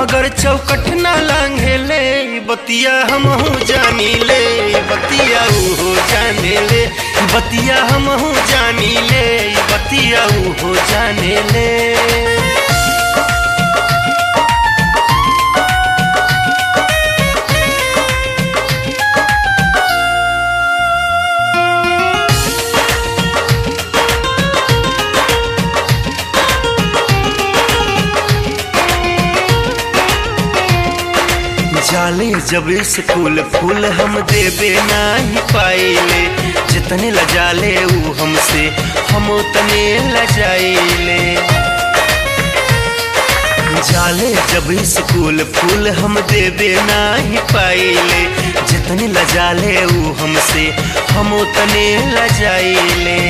बगर चौकट ना लांघे ले बतिया हम जानी ले बतिया हो जाने ले बतिया हम जानी ले बतिया हो जाने ले जाले जब स्कूल फूल हम देवे नहीं पाइले जितने लजाले ऊ हमसे हम उतने लजाइले जाले जब स्कूल फूल हम देवे नहीं पाइले जितने लजाले ऊ हमसे हम उतने लजाइले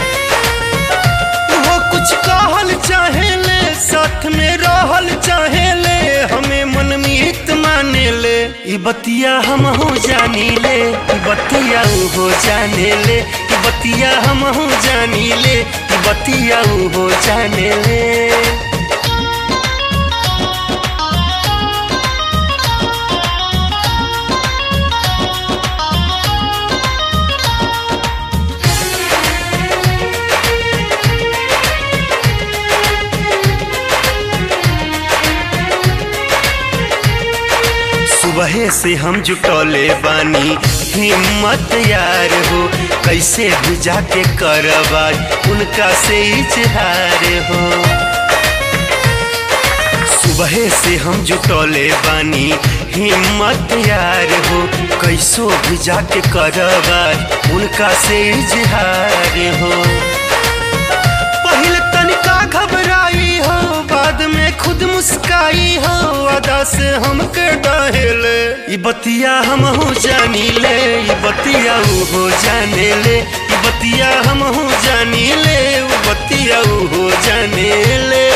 वो कुछ कहल चाहेले साथ में रहल चाहेले हमें मनमीत माने ले ई बतिया हम हो जानी ले ई बतिया ऊ हो जाने ले ई बतिया हम हो जानी ले ई बतिया ऊ हो जाने ले सुबह से हम जुटौले बानी हिम्मत यार हो कैसे भी जाके करबाज उनका से इजहार हो सुबह से हम जुटौले बानी हिम्मत यार हो कैसो भी जाके करबाज उनका से इजहार हो पहले तनिका घबराई हो बाद में खुद मुस्काई हो अदा से हमके डाहेले ई बतिया हम हो जानी ले ई बतिया ऊ हो जाने ले ई बतिया हम हो जानी ले ऊ बतिया ऊ हो जाने ले